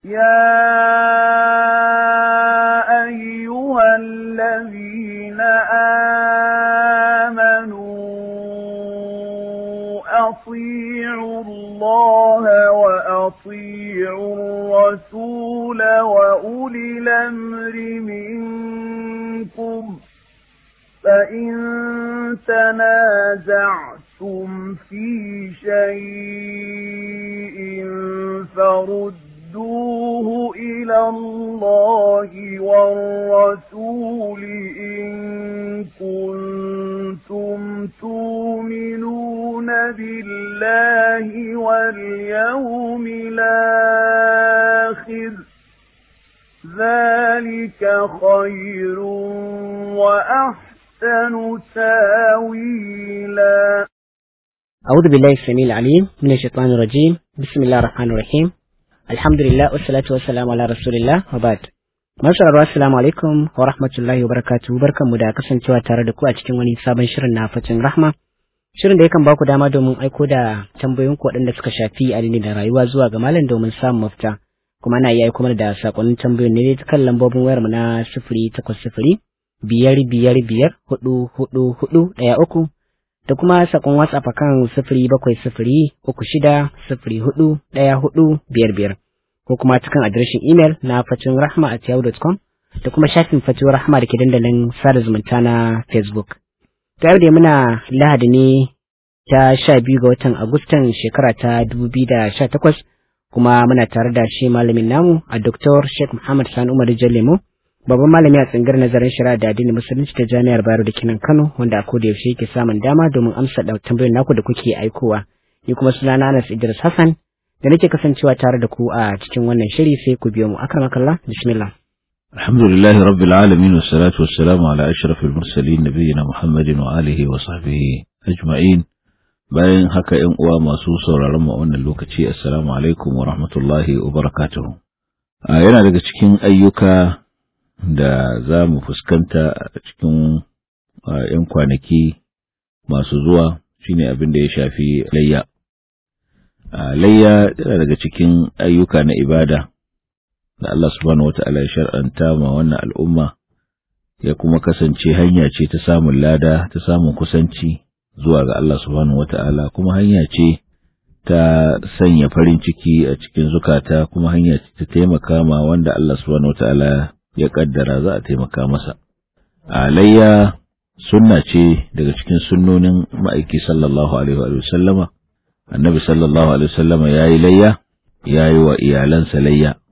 يا أيها الذين آمنوا أطيعوا الله وأطيعوا الرسول وأولي الأمر منكم فإن تنازعتم في شيء فردوه إلى الله والرسول إن كنتم تؤمنون بالله واليوم الآخر ذلك خير وأحسن تاويلا أعوذ بالله السميع العليم من الشيطان الرجيم بسم الله الرحمن الرحيم الحمد لله والصلاة والسلام على رسول الله وبعد Masararwa assalamu alaikum wa rahmatullahi wa barakatuhu barkanmu da kasancewa tare da ku a cikin wani sabon shirin na fatin rahma shirin da yakan baku dama domin aiko da tambayoyin ku waɗanda suka shafi addini da rayuwa zuwa ga malam domin samun mafita kuma ana iya aiko mana da sakonnin tambayoyin ne ta kan lambobin wayar mu na sifiri takwas sifiri biyar biyar biyar hudu hudu hudu ɗaya uku da kuma sakon WhatsApp kan sifiri bakwai sifiri uku shida sifiri hudu ɗaya hudu biyar biyar ko kuma cikin adireshin imel na fatin rahma at yahoo.com da kuma shafin fatin rahma da ke dandalin sada zumunta na Facebook. Tare da muna lahadi ne ta sha biyu ga watan Agustan shekara ta dubu biyu da sha takwas kuma muna tare da shi malamin namu a Dr. Sheikh Muhammad Sani Umar Jallemo babban malami a tsangar nazarin shari'a da addinin musulunci ta jami'ar Bayero da Kinan Kano wanda a koda yaushe yake samun dama domin amsa da tambayoyin naku da kuke aikowa. Ni kuma sunana Anas Idris Hassan da nake kasancewa tare da ku a cikin wannan shiri sai ku biyo mu akramakallah bismillah الحمد لله رب العالمين والصلاة والسلام على أشرف المرسلين نبينا محمد وآله وصحبه أجمعين bayan haka ‘yan uwa masu sauraron mu a wannan lokaci assalamu alaikum wa rahmatullahi wa barakatuhu yana daga cikin ayyuka da za mu fuskanta a cikin ‘yan kwanaki masu zuwa shine abin da ya shafi layya layya yana daga cikin ayyuka na ibada da Allah subhanahu wata'ala ya shar'anta ma wannan al'umma ya kuma kasance hanya ce ta samun lada ta samun kusanci zuwa ga Allah subhanahu wata'ala kuma hanya ce ta sanya farin ciki a cikin zukata kuma hanya ce ta taimaka ma wanda Allah subhanahu wata'ala ya kaddara za a taimaka masa alayya sunna ce daga cikin sunnonin ma'aiki sallallahu alaihi wa sallama annabi sallallahu alaihi wasallama yayi layya yayi wa iyalansa layya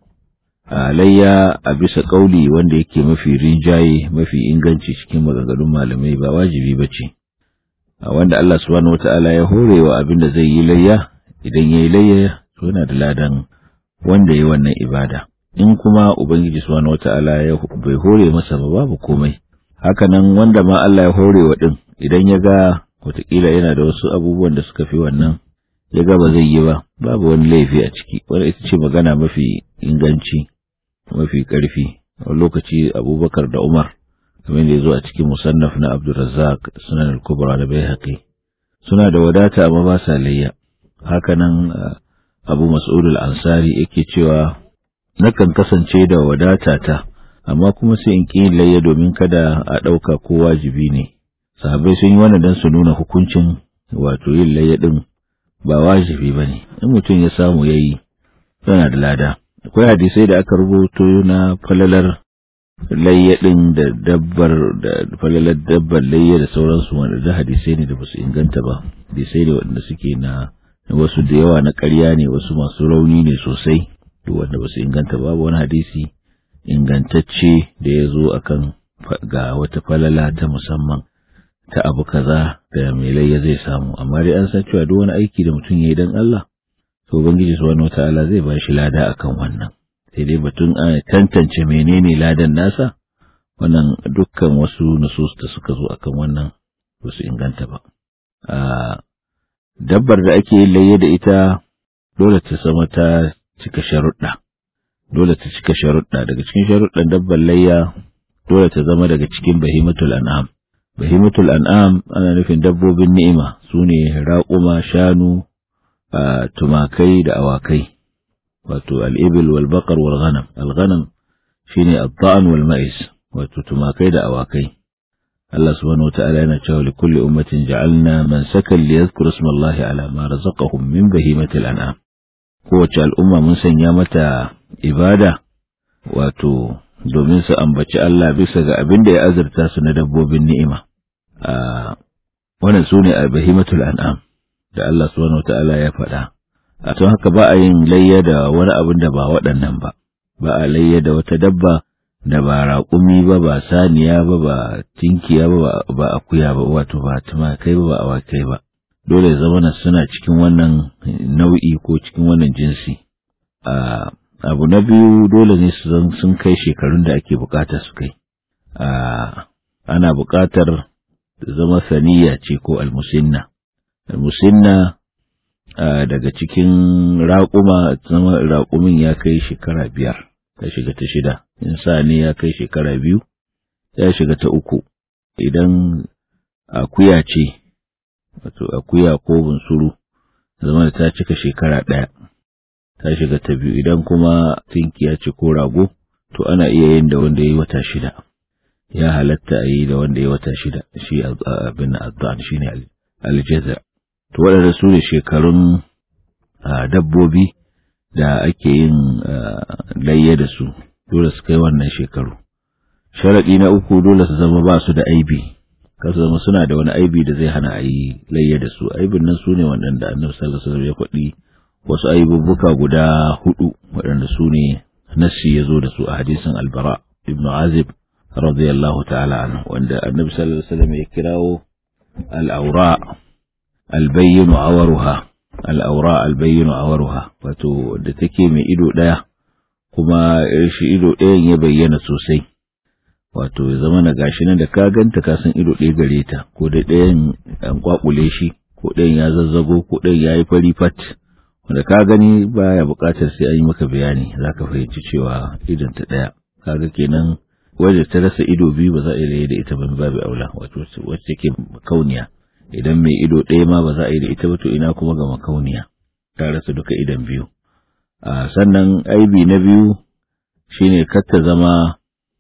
layya a bisa kauli wanda yake mafi rinjaye mafi inganci cikin maganganun malamai ba wajibi bace wanda Allah subhanahu wataala ya hore wa abin da zai yi layya idan yayi layya to yana da ladan wanda yayi wannan ibada in kuma ubangiji subhanahu wataala ya bai hore masa ba babu komai hakanan wanda ma Allah ya hore wa din idan ya ga wataƙila yana da wasu abubuwan da suka fi wannan ya ga ba zai yi ba babu wani laifi a ciki wanda ita ce magana mafi inganci mafi ƙarfi a lokaci abubakar da umar kamar da ya zo a cikin musannaf na abdulrazzaq sunan al-kubra da bai haƙi suna da wadata amma ba sa layya hakanan abu mas'ud al-ansari yake cewa nakan kasance da wadata ta amma kuma sai in ƙi layya domin kada a ɗauka ko wajibi ne sahabbai sun yi wannan don su nuna hukuncin wato yin layya ɗin ba wajibi ba ne in mutum ya samu ya yi yana da lada akwai hadisai da aka rubuto na falalar layya ɗin da dabbar da falalar dabbar layya da sauransu wanda da hadisai ne da ba su inganta ba hadisai ne waɗanda suke na wasu da yawa na ƙarya ne wasu masu rauni ne sosai wanda ba su inganta ba wani hadisi ingantacce da ya zo akan ga wata falala ta musamman ta abu kaza da mai layya zai samu amma dai an san cewa duk wani aiki da mutum yayi dan Allah to ubangiji subhanahu wataala zai ba shi lada akan wannan sai dai batun a tantance menene ladan nasa wannan dukkan wasu nusus da suka zo akan wannan ba su inganta ba a dabbar da ake yin layya da ita dole ta zama ta cika sharuɗa dole ta cika sharuɗa daga cikin sharuɗan dabbar layya dole ta zama daga cikin bahimatul an'am bahimatul an'am ana nufin dabbobin ni'ima su ne raƙuma shanu tumakai da awakai wato al-ibil wal baqar wal ghanam al-ghanam shine ad-da'n wal ma'is wato tumakai da awakai Allah subhanahu wata'ala yana cewa li kulli ummatin ja'alna man sakan li yadhkuru ismallahi ala ma razaqahum min bahimatil an'am kowace al'umma mun sanya mata ibada wato domin su ambaci Allah bisa ga abin da ya azurta su na dabbobin ni'ima a wannan sune bahimatul an'am da Allah subhanahu wata'ala ya faɗa a tun haka ba a yin layya da wani abin da ba waɗannan ba ba a layya da wata dabba da ba raƙumi ba ba saniya ba ba tinkiya ba ba akuya ba wato ba tumakai ba ba awakai ba dole zamana suna cikin wannan nau'i ko cikin wannan jinsi a abu na biyu dole ne su zan sun kai shekarun da ake bukata su kai a ana bukatar zama saniya ce ko almusinna almusinna daga cikin raƙuma zama raƙumin ya kai shekara biyar ta shiga ta shida in sani ya kai shekara biyu ya shiga ta uku idan akuya ce wato akuya ko bunsuru zama da ta cika shekara ɗaya ta shiga ta biyu idan kuma tinkiya ce ko rago to ana iya yin da wanda ya yi wata shida ya halatta a yi da wanda ya yi wata shida shi abin azan shi ne aljaza to waɗanda su ne shekarun dabbobi da ake yin layya da su dole su kai wannan shekaru sharaɗi na uku dole su zama ba su da aibi ka su zama suna da wani aibi da zai hana a yi layya da su aibin nan su ne waɗanda annabi sallallahu alaihi wasallam ya faɗi wasu aibubbuka guda hudu waɗanda su ne nassi ya zo da su a hadisin albara ibn azib radiyallahu ta'ala anhu wanda annabi sallallahu alaihi wasallam ya kirawo al-awra al-bayyinu awaruha al'aura albayyano a waruha, wato da take mai ido ɗaya, kuma shi ido ɗayan ya bayyana sosai, wato ya zama na gashi nan da ka ganta ka san ido ɗaya gare ta, ko da ɗayan an kwakule shi, ko ɗayan ya zazzago, ko ɗayan ya yi fari fat, wanda ka gani baya buƙatar sai an yi maka bayani, za ka fahimci cewa idon ta ɗaya, kaga kenan wajen ta rasa ido biyu ba za a yi da ita ban babu aula, wato wacce take kauniya. idan mai ido ɗaya ma ba za a yi da ita ba to ina kuma ga makauniya ta rasa duka idan biyu a sannan aibi na biyu shine kar ta zama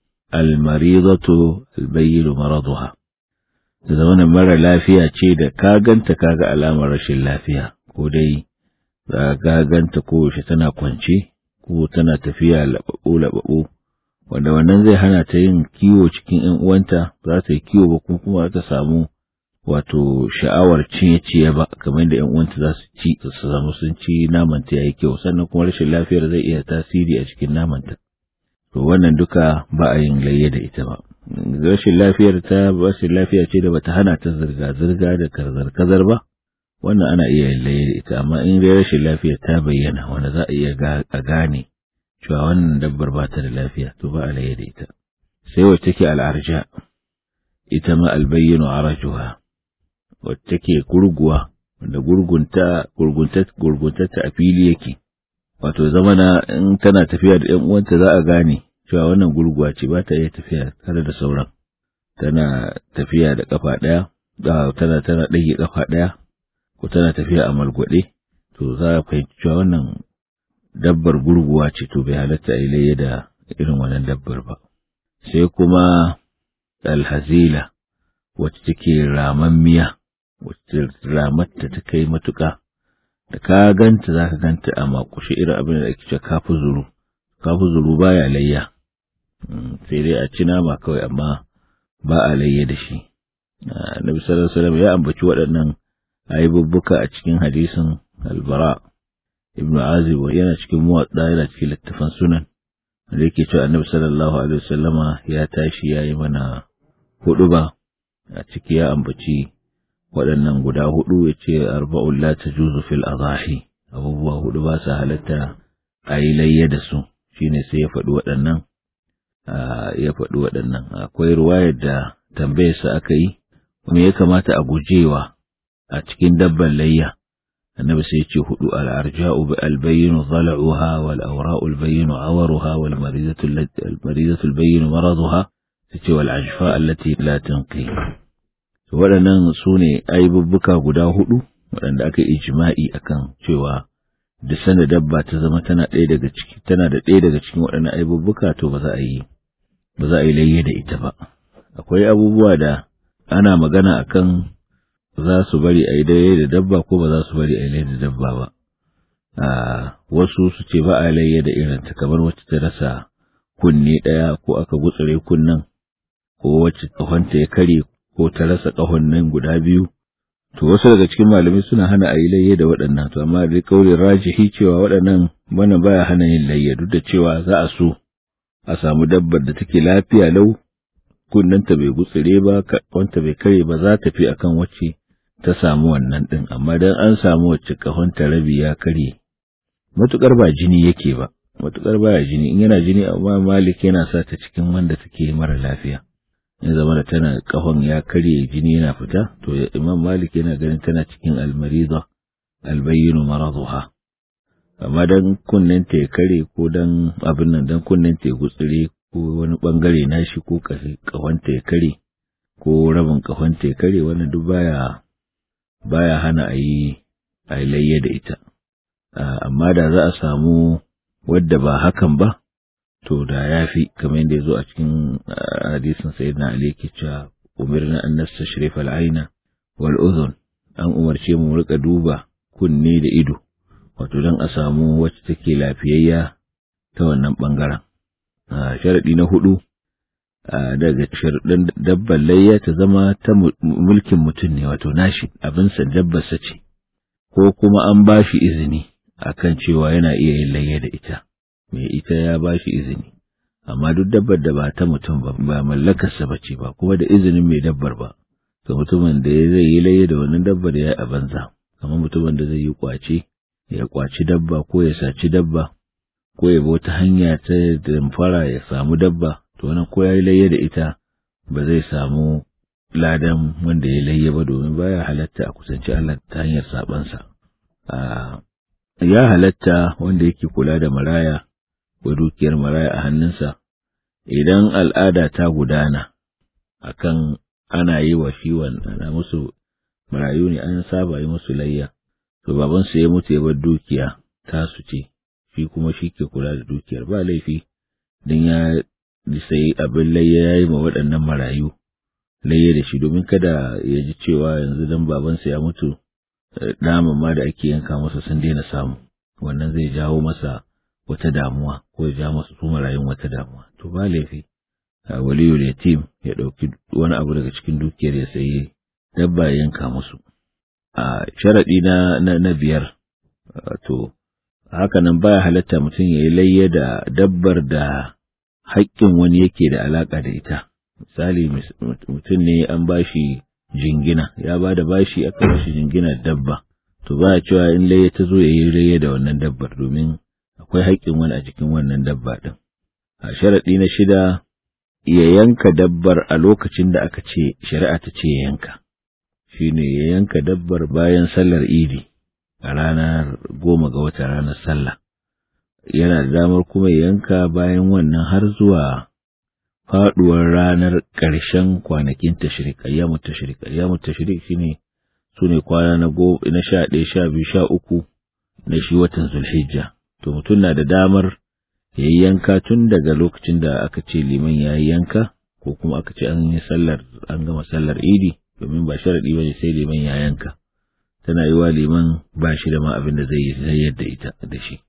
almarizatu albayyilu maraduha ta zama mara lafiya ce da ka ganta kaga alamar rashin lafiya ko dai za ka ganta ko shi tana kwance ko tana tafiya laɓaɓo laɓaɓo wanda wannan zai hana ta yin kiwo cikin ‘yan uwanta za ta yi kiwo ba kuma ta samu wato sha'awar ciye-ciye ba kamar da ‘yan uwanta za su ci su zama sun ci namanta ya yi kyau sannan kuma rashin lafiyar zai iya tasiri a cikin namanta to wannan duka ba a yin layya da ita ba rashin lafiyar ta rashin lafiya ce da bata hana ta zirga-zirga da kazar-kazar ba wannan ana iya yin layya da ita amma in dai rashin lafiyar ta bayyana wanda za a iya a gane cewa wannan dabbar ba ta da lafiya to ba a layya da ita sai wacce take al'arja ita ma albayyinu arajuha wacce take gurguwa wanda gurgunta gurgunta gurguntarta a fili yake wato zamana in tana tafiya da ƴan uwanta za a gane cewa wannan gurguwa ce ba ta iya tafiya tare da sauran tana tafiya da kafa ɗaya tana tana ɗage kafa ɗaya ko tana tafiya a malgwaɗe to za a fahimci cewa wannan dabbar gurguwa ce to bai halatta a yi da irin wannan dabbar ba sai kuma alhazila wacce take ramammiya wacce ramatta ta kai matuƙa da ka ganta za ka ganta a makushe irin abin da ake cewa kafu zuru kafu zuru baya layya sai dai a ci nama kawai amma ba a layya da shi Nabi sallallahu alaihi wasallam ya ambaci waɗannan ayyubbuka a cikin hadisin albara ibn azib yana cikin muwadda yana cikin littafan sunan da yake cewa annabi sallallahu alaihi wasallama ya tashi ya yi mana hudu ba a ciki ya ambaci waɗannan guda hudu ya ce arba'un la tajuzu fil adahi abubuwa hudu ba sa halatta a yi layya da su shine sai ya faɗi waɗannan ya faɗi waɗannan akwai ruwayar da tambayarsa aka yi me ya kamata a gujewa a cikin dabban layya annabi sai ce hudu al-arja'u bi al-bayyin dhala'uha wal awra'u al-bayyin awaruha wal maridatu al-maridatu al-bayyin maraduha sai wal ajfa allati la tanqi to waɗannan su ne aibubbuka guda hudu waɗanda aka ijma'i akan cewa da sana dabba ta zama tana ɗaya daga ciki tana da ɗaya daga cikin waɗannan aibubbuka to ba za a yi ba za a yi layye da ita ba akwai abubuwa da ana magana akan za su bari a yi layye da dabba ko ba za su bari a yi layye da dabba ba a wasu su ce ba a layye da irin ta kamar wacce ta rasa kunne ɗaya ko aka gutsure kunnen ko wacce ƙahonta ya kare ko ta rasa ƙahon nan guda biyu to wasu daga cikin malamai suna hana a yi layye da waɗannan to amma dai kaulin rajihi cewa waɗannan bana baya hana yin layye duk da cewa za a so a samu dabbar da take lafiya lau kunnanta bai gutsire ba wanta bai kare ba za ta fi akan wacce ta samu wannan ɗin amma dan an samu wacce kahonta rabi ya kare matukar ba jini yake ba matukar baya jini in yana jini amma malik yana sa ta cikin wanda take mara lafiya in zama da tana kahon ya karye jini yana fita to imam malik yana ganin tana cikin almariza albayyinu maraduha amma dan kunnen ta ya kare ko dan abin nan dan kunnen ta ya gutsire ko wani bangare nashi ko kahon ta ya kare ko rabin kahon ta ya kare wannan duk baya baya hana a yi a layya da ita amma da za a samu wadda ba hakan ba to da ya fi kamar yadda ya zo a cikin hadisin sayyidina Ali ke cewa umirna an nastashrif al-aina wal udhun an umarce mu rika duba kunne da ido wato dan a samu wacce take lafiyayya ta wannan bangaren sharadi na hudu daga sharadin dabbar layya ta zama ta mulkin mutum ne wato nashi abin sa dabbar sa ce ko kuma an ba shi izini akan cewa yana iya yin layya da ita mai ita ya ba shi izini, amma duk dabbar da ba ta mutum ba, ba mallakarsa ba ce ba, kuma da izinin mai dabbar ba, ga mutumin da ya zai yi laye da wannan dabbar ya a banza, kamar mutumin da zai yi kwace, ya kwaci dabba ko ya saci dabba, ko ya bi wata hanya ta damfara ya samu dabba, to wannan ko ya yi laye da ita ba zai samu ladan wanda ya laye ba domin baya halatta a kusanci Allah ta hanyar sabansa. Ya halatta wanda yake kula da maraya ko dukiyar maraya a hannunsa, idan al'ada ta gudana akan ana yi wa shi ana musu marayu ne an saba yi musu layya, to babansu ya mutu ya bar dukiya tasu ce, shi kuma shi ke kula da dukiyar ba laifi, don ya sai abin layya ya yi ma waɗannan marayu layya da shi domin kada ya ji cewa yanzu dan babansa ya mutu naman ma da ake yanka masa sun daina samu, wannan zai jawo masa wata damuwa ko ya ja masu su marayun wata damuwa to ba laifi waliyul yatim ya ɗauki wani abu daga cikin dukiyar ya sayi dabba ya yanka musu a sharaɗi na na, biyar to haka nan baya halatta mutum ya yi layya da dabbar da haƙƙin wani yake da alaƙa da ita misali mutum ne an bashi jingina ya ba da bashi aka bashi jingina dabba to ba cewa in layya ta zo ya yi layya da wannan dabbar domin akwai haƙƙin wani a cikin wannan dabba ɗin. A sharaɗi na shida, ya yanka dabbar a lokacin da aka ce shari'a ta ce ya yanka, shi ne ya yanka dabbar bayan sallar idi a ranar goma ga wata ranar sallah. Yana da damar kuma ya yanka bayan wannan har zuwa faɗuwar ranar ƙarshen kwanakin tashirik, ayyamu tashirik, ayyamu tashirik shi ne su ne kwana na sha ɗaya, sha biyu, sha uku na shi watan Zulhijja. to mutum na da damar ya yi yanka tun daga lokacin da aka ce liman ya yi yanka ko kuma aka ce an yi sallar an gama sallar idi domin ba sharaɗi ba ne sai liman ya yanka tana yi wa liman ba shi da ma abin da zai yi yadda ita da shi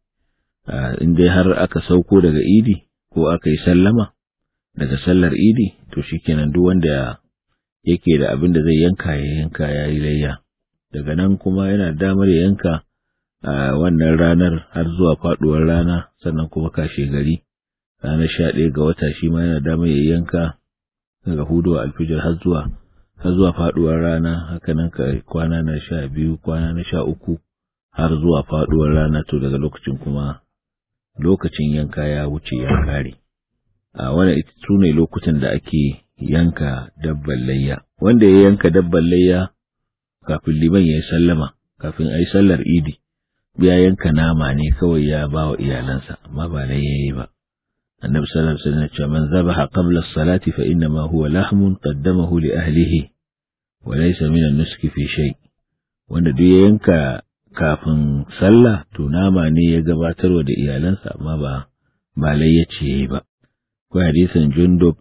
in dai har aka sauko daga idi ko aka yi sallama daga sallar idi to shikenan duk wanda yake da abin da zai yanka ya yanka ya yi layya daga nan kuma yana damar ya yanka a wannan ranar har zuwa faduwar rana sannan kuma kashe gari ranar sha ɗaya ga wata shi ma yana damar ya yanka daga hudu alfijir har zuwa har zuwa faduwar rana haka nan ka kwana na sha biyu kwana na sha uku har zuwa faduwar rana to daga lokacin kuma lokacin yanka ya wuce ya kare a wannan ita su ne lokutan da ake yanka dabban layya wanda ya yanka dabban layya kafin liman ya yi sallama kafin a yi sallar idi ya yanka nama ne kawai ya ba wa iyalansa amma ba na yayi ba annabi sallallahu alaihi wasallam ce man zabaha qabla as-salati fa inna ma huwa lahmun qaddamahu li ahlihi wa laysa min an-nuski fi shay wanda duk ya yanka kafin sallah to nama ne ya gabatarwa da iyalansa amma ba ba layyace yayi ba ko hadisin Jundub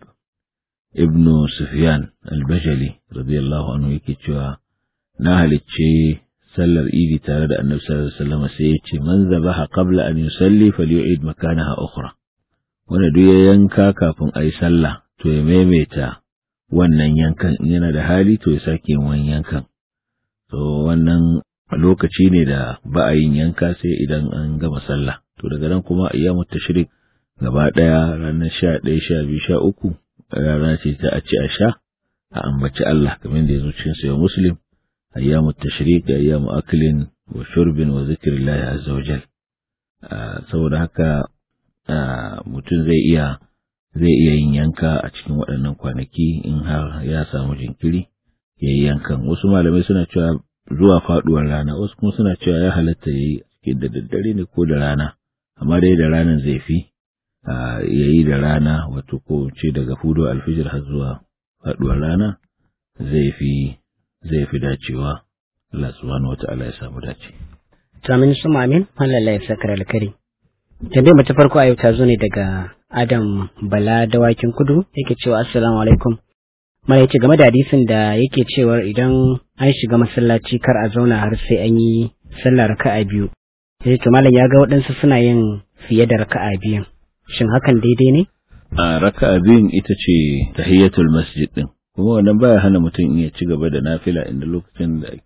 ibn Sufyan al-Bajali radiyallahu anhu yake cewa na halicce sallar idi tare da Annabi sallallahu alaihi wasallam sai ya ce man zabaha qabla an yusalli falyu'id makanaha ukhra wanda duk ya yanka kafin ayi sallah to ya maimaita wannan yankan in yana da hali to ya sake wani yankan to wannan lokaci ne da ba a yin yanka sai idan an gama sallah to daga nan kuma ayyamu tashrik gaba daya ranar sha ɗaya sha biyu sha uku rana ce ta a ci a sha a ambaci Allah kamar da ya zo cikin sayo muslim ayyamu tashrik ayyamu aklin wa shurbin wa zikrillahi azza wa jal saboda haka mutum zai iya zai iya yin yanka a cikin waɗannan kwanaki in har ya samu jinkiri ya yi yankan wasu malamai suna cewa zuwa faɗuwar rana wasu kuma suna cewa ya halatta ya yi cikin da daddare ne ko da rana amma dai da ranar zai fi ya yi da rana wato ko ce daga fudo alfijir har zuwa faɗuwar rana zai fi zai fi dacewa Allah subhanahu wata'ala ya samu dace. To amin su amin Allah ya sakar alkari. Tambayar mu ta farko a yau ta zo ne daga Adam Bala dawakin kudu yake cewa assalamu alaikum. Mala yace game da hadisin da yake cewa idan an shiga masallaci kar a zauna har sai an yi sallah raka'a biyu. Yace to malam ya ga waɗansu suna yin fiye da raka'a biyu. Shin hakan daidai ne? A raka'a biyun ita ce tahiyatul masjid din. Kuma wannan baya hana mutum ya ci gaba da nafila inda lokacin da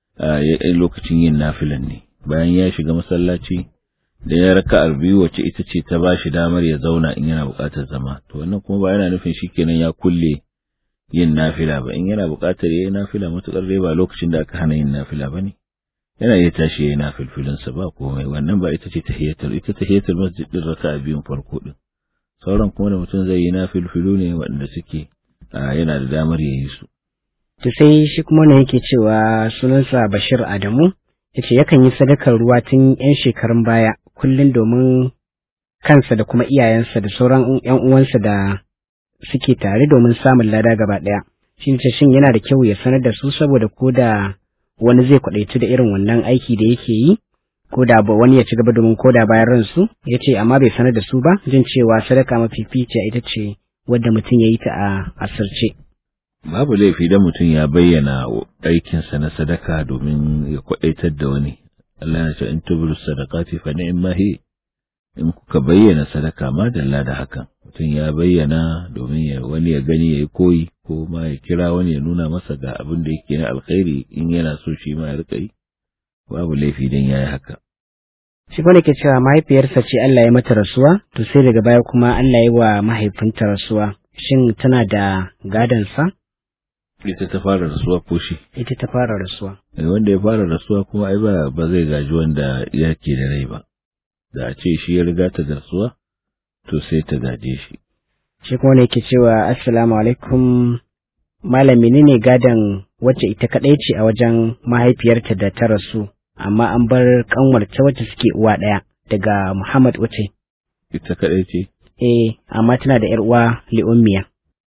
lokacin yin nafilan ne. Bayan ya shiga masallaci da ya raka'ar biyu wacce ita ce ta bashi damar ya zauna in yana buƙatar zama. To wannan kuma ba yana nufin shikenan ya kulle yin nafila ba in yana buƙatar yayi nafila matukar dai ba lokacin da aka hana yin nafila bane yana iya tashi yayi nafilfilin sa ba komai wannan ba ita ce tahiyatul ita tahiyatul masjid din raka'a biyun farko din sauran kuma da mutum zai yi nafilfilu ne waɗanda suke yana da damar ya yi su to sai shi kuma ne yake cewa sunansa Bashir Adamu yace yakan yi sadakar ruwa tun yan shekarun baya kullum domin kansa da kuma iyayensa da sauran yan uwansa da suke tare domin samun lada gaba ɗaya. Shin ce shin yana da kyau ya sanar da su saboda ko da wani zai kwaɗaitu da irin wannan aiki da yake yi ko da wani ya ci gaba domin ko da bayan ransu ya ce amma bai sanar da su ba jin cewa sadaka mafificiya ita ce wadda mutum ya yi ta a asirce. Babu laifi da mutum ya bayyana aikinsa na sadaka domin ya kwaɗaitar da wani. Allah ya ce in tubulu sadaqati fa ni'ma hi in kuka bayyana sadaka ma dalla da hakan mutum ya bayyana domin ya wani ya gani ya yi koyi ko ma ya kira wani ya nuna masa ga abin da yake na alkhairi in yana so shi ma ya rika yi babu laifi dan yayi haka shi kuma ke cewa mahaifiyarsa ce Allah ya mata rasuwa to sai daga baya kuma Allah ya wa mahaifinta rasuwa shin tana da gadon sa ita ta fara rasuwa ko shi ita ta fara rasuwa wanda ya fara rasuwa kuma ai ba ba zai gaji wanda yake da rai ba da a ce shi ya riga ta rasuwa to sai ta gaje shi shi kuma ne ke cewa assalamu alaikum malam menene gadon wacce ita kadai ce a wajen mahaifiyarta da ta rasu amma an bar kanwarta wacce suke uwa ɗaya daga Muhammad wace ita kadai ce eh amma tana da yar uwa li'ummiya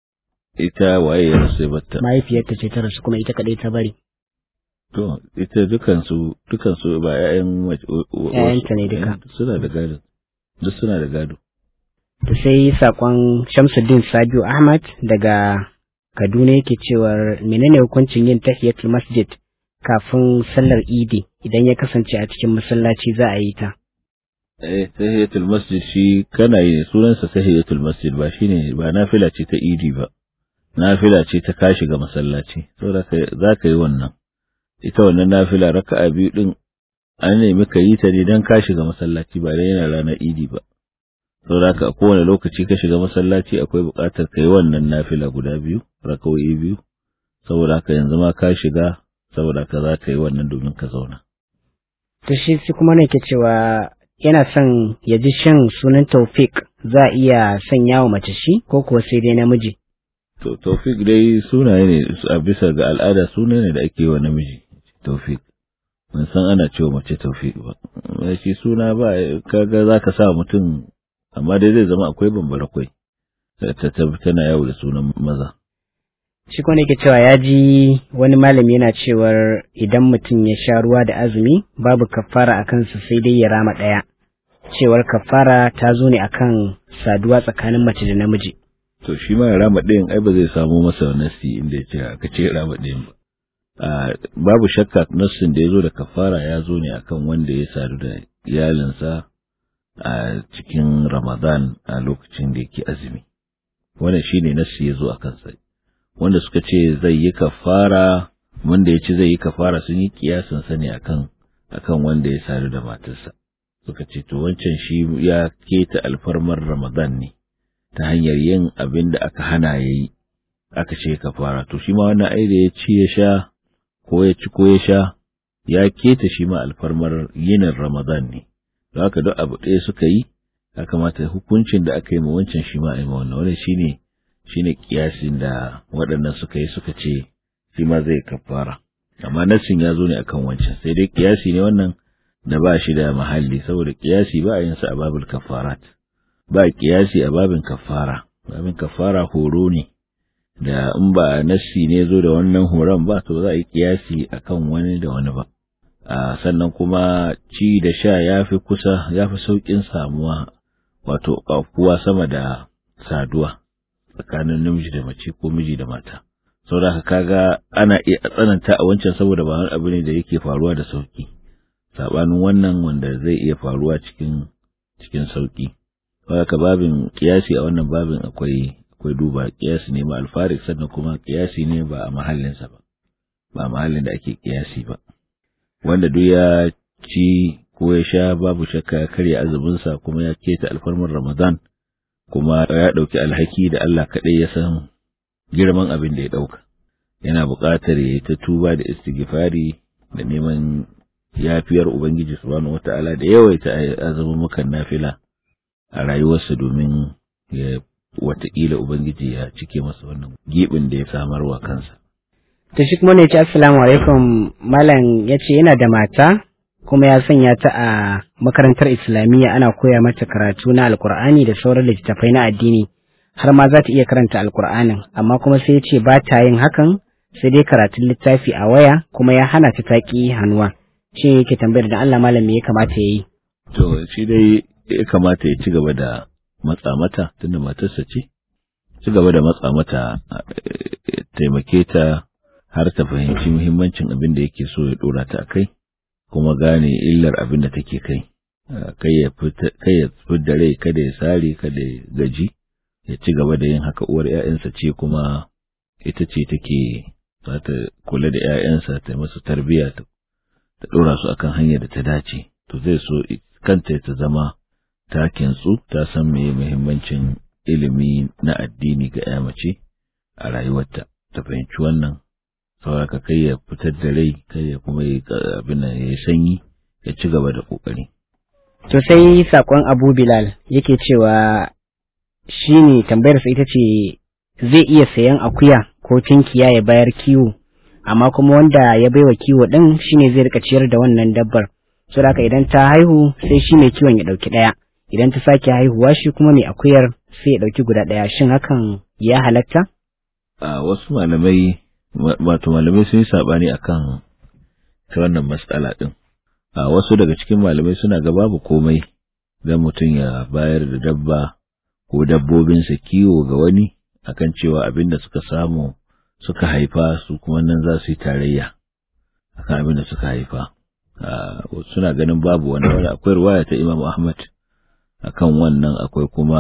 ita waye ya rasu batta mahaifiyarta ce ta rasu kuma ita kadai ta bari to ita dukansu dukansu ba ƴaƴan ƴaƴanta ne duka suna da gado duk suna da gado to sai sakon Shamsuddin Sabiu Ahmad daga Kaduna yake cewa menene hukuncin yin tahiyatul masjid kafin sallar Idi idan ya kasance a cikin masallaci za a yi ta eh tahiyatul masjid shi kana yi sunansa tahiyatul masjid ba shine ba nafila ce ta Idi ba nafila ce ta kashi ga masallaci saboda za ka yi wannan ita wannan nafila raka'a biyu din an nemi ka yi ta ne don ka shiga masallaci ba dai yana ranar idi ba saboda haka a kowane lokaci ka shiga masallaci akwai buƙatar ka yi wannan nafila guda biyu raka'o'i biyu saboda haka yanzu ma ka shiga saboda haka za ka yi wannan domin ka zauna to shi shi kuma ne ke cewa yana son ya ji shan sunan Taufik za a iya sanya wa mace shi ko kuwa sai dai namiji to Taufik dai sunaye ne a bisa ga al'ada sunaye ne da ake yi wa namiji Taufik ban san ana cewa mace Taufik ba shi suna ba kaga zaka sa mutum amma dai zai zama akwai bambara kwai ta tana yawo da sunan maza shi kuma yake cewa ya ji wani malami yana cewar idan mutum ya sha ruwa da azumi babu kafara a kansa sai dai ya rama ɗaya cewar kafara ta zo ne akan saduwa tsakanin mace da namiji to shi ma ya rama ɗayan ai ba zai samu masa nasi inda ya ce aka ce rama ɗayan ba babu shakka nassin da ya zo da kafara ya zo ne akan wanda ya sadu da iyalinsa a cikin ramadan a lokacin da yake azumi wannan shine nassi ya zo a kansa wanda suka ce zai yi kafara wanda ya ce zai yi kafara sun yi kiyasin sa ne akan akan wanda ya sadu da matarsa suka ce to wancan shi ya keta alfarmar ramadan ne ta hanyar yin abin da aka hana yayi aka ce kafara to shi ma wannan ai da ya ci ya sha ko ya ci ko ya sha ya keta shi ma alfarmar yinin ramadan ne don haka duk abu ɗaya suka yi ya kamata hukuncin da aka yi ma wancan shi ma a yi ma wannan wannan shine shine kiyasin da waɗannan suka yi suka ce shi ma zai kafara amma nassin ya zo ne akan wancan sai dai kiyasi ne wannan da ba shi da mahalli saboda kiyasi ba a yin sa a babul kafarat ba kiyasi a babin kafara babin kafara horo ne da in ba nassi ne zo da wannan horon ba to za a yi kiyasi akan wani da wani ba a sannan kuma ci da sha ya fi kusa ya fi sauƙin samuwa wato ƙafuwa sama da saduwa tsakanin namiji da mace ko miji da mata saboda haka kaga ana iya tsananta a wancan saboda ba wani abu ne da yake faruwa da sauki sabanin wannan wanda zai iya faruwa cikin cikin sauki haka babin kiyasi a wannan babin akwai akwai duba kiyasi ne ma alfarik sannan kuma kiyasi ne ba a mahallinsa ba ba a mahallin da ake kiyasi ba wanda duk ya ci ko ya sha babu shakka ya karya azuminsa kuma ya keta alfarmar ramadan kuma ya ɗauki alhaki da Allah kaɗai ya san girman abin da ya ɗauka. Yana buƙatar ya yi ta tuba da istighfari da neman yafiyar Ubangiji subhanahu wata'ala da yawaita azumin mukan nafila a rayuwarsa domin ya wataƙila Ubangiji ya cike masa wannan giɓin da ya samarwa kansa. To shi kuma ne ce assalamu alaikum malam ya ce yana da mata kuma ya sanya ta a makarantar islamiyya ana koya mata karatu na alkur'ani da sauran littattafai na addini har ma za ta iya karanta alkur'anin amma kuma sai ya ce ba ta yin hakan sai dai karatun littafi a waya kuma ya hana ta taƙi hannuwa shi yake tambayar da Allah malam me ya kamata ya yi to shi dai ya kamata ya ci gaba da matsa mata tunda matarsa ce ci gaba da matsa mata taimake ta har ta fahimci muhimmancin abin da yake so ya dora ta a kai kuma gane illar abin da take kai kai ya da rai kada ya sare kada ya gaji ya ci gaba da yin haka uwar ‘ya'yansa ce kuma ita ce take za ta kula da ‘ya'yansa ta masu tarbiyya ta ɗora su akan hanyar da ta dace to zai so kanta ta zama ta kintsu ta san me muhimmancin ilimi na addini ga ‘ya mace a rayuwarta ta fahimci wannan saboda kai ya fitar da rai kai ya kuma yi abin nan ya sanyi ya ci gaba da kokari to sai sakon Abu Bilal yake cewa shine tambayar sa ita ce zai iya sayan akuya ko tinkiya ya bayar kiwo amma kuma wanda ya baiwa kiwo din shine zai rika ciyar da wannan dabbar saboda idan ta haihu sai shi mai kiwon ya dauki daya idan ta sake haihuwa shi kuma mai akuyar sai ya dauki guda daya shin hakan ya halatta a wasu malamai wato malamai sun yi saɓani a kan ta wannan matsala ɗin. A wasu daga cikin malamai suna ga babu komai don mutum ya bayar da dabba ko dabbobinsa kiwo ga wani akan cewa abin da suka samu suka haifa su kuma nan za su yi tarayya akan abin da suka haifa. Suna ganin babu wani wani akwai ruwaya ta Imam Ahmad akan wannan akwai kuma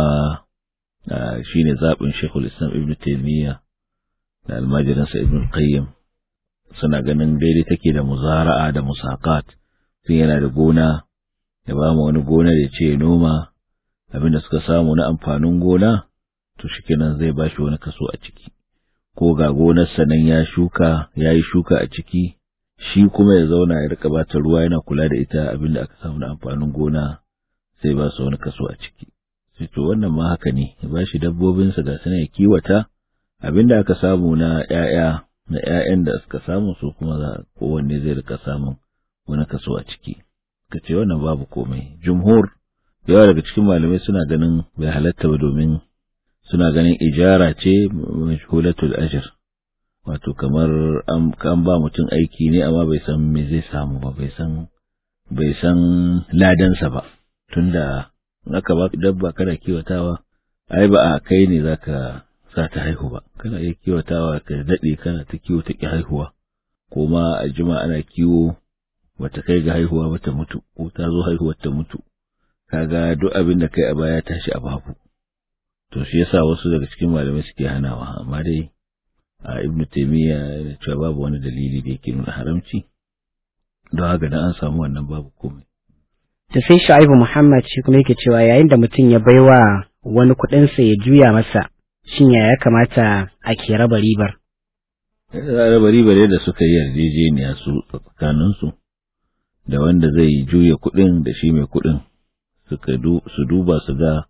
shine zaɓin Sheikhul Islam Ibn Taymiyyah da almajirinsa ibn qayyim suna ganin daidai take da muzara'a da musaqat sun yana da gona ya ba mu wani gona da ce noma abinda suka samu na amfanin gona to shikenan zai ba shi wani kaso a ciki ko ga gonarsa nan ya shuka ya yi shuka a ciki shi kuma ya zauna ya rika bata ruwa yana kula da ita abinda aka samu na amfanin gona sai ba su wani kaso a ciki sai to wannan ma haka ne ya ba shi dabbobinsa ga sana ya kiwata abin da aka samu na ‘ya'ya na ‘ya'yan da suka samu su kuma za kowanne zai rika samun wani kaso a ciki ka ce wannan babu komai jumhur yawa daga cikin malamai suna ganin bai halatta ba domin suna ganin ijara ce mashhulatul ajr wato kamar an ba mutum aiki ne amma bai san me zai samu ba bai san bai san ladansa ba tunda in aka ba dabba kana kiwatawa ai ba a kai ne zaka sa ta haihu ba kana iya kiwatawa ka daɗe kana ta kiwo ta ki haihuwa ko ma a jima ana kiwo bata kai ga haihuwa ba ta mutu ko ta zo haihuwar ta mutu kaga duk abin da kai a baya tashi a babu to shi yasa wasu daga cikin malamai suke hanawa amma dai a ibn taymiya yana cewa babu wani dalili da yake nuna haramci don haka dan an samu wannan babu komai to sai Shu'aibu Muhammad shi kuma yake cewa yayin da mutum ya baiwa wani kuɗin sa ya juya masa shin ya ya kamata a ke raba ribar raba ribar yadda suka yi yarjejeniya su tsakanin su da wanda zai juya kuɗin da shi mai kuɗin suka su duba su ga